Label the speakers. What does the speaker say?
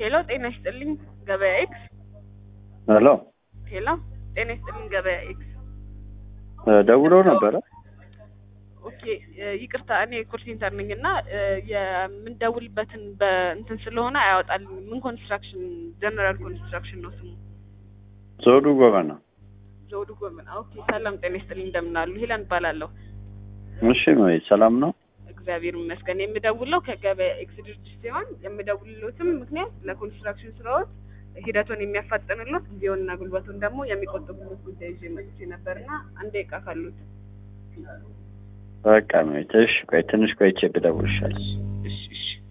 Speaker 1: ሄሎ ጤና ይስጥልኝ ገበያ ኤክስ
Speaker 2: ሄሎ
Speaker 1: ሄሎ ጤና ይስጥልኝ ገበያ ኤክስ
Speaker 2: ደውሎ ነበረ።
Speaker 1: ኦኬ እ ይቅርታ እኔ ኮል ሴንተር ነኝ እና እ የምንደውልበትን በእንትን ስለሆነ አያወጣልኝም። ምን ኮንስትራክሽን ጀነራል ኮንስትራክሽን ነው ስሙ።
Speaker 2: ዘውዱ ጎበና።
Speaker 1: ዘውዱ ጎመን። ኦኬ ሰላም ጤና ይስጥልኝ እንደምን አሉ? ሄለን እባላለሁ።
Speaker 2: እሺ ወይ ሰላም ነው?
Speaker 1: እግዚአብሔር ይመስገን። የምደውለው ከገበያ ኤክስ ድርጅት ሲሆን የምደውልሎትም ምክንያት ለኮንስትራክሽን ስራዎች ሂደቱን የሚያፋጥንሎት ጊዜውንና ጉልበቱን ደግሞ የሚቆጥቡበት ጉዳይ ይዤ መጥቼ ነበርና አንድ ደቂቃ ካሉት
Speaker 2: በቃ ነው። እሺ ቆይ ትንሽ ቆይቼ ብደውልልሻለሁ።
Speaker 1: እሺ እሺ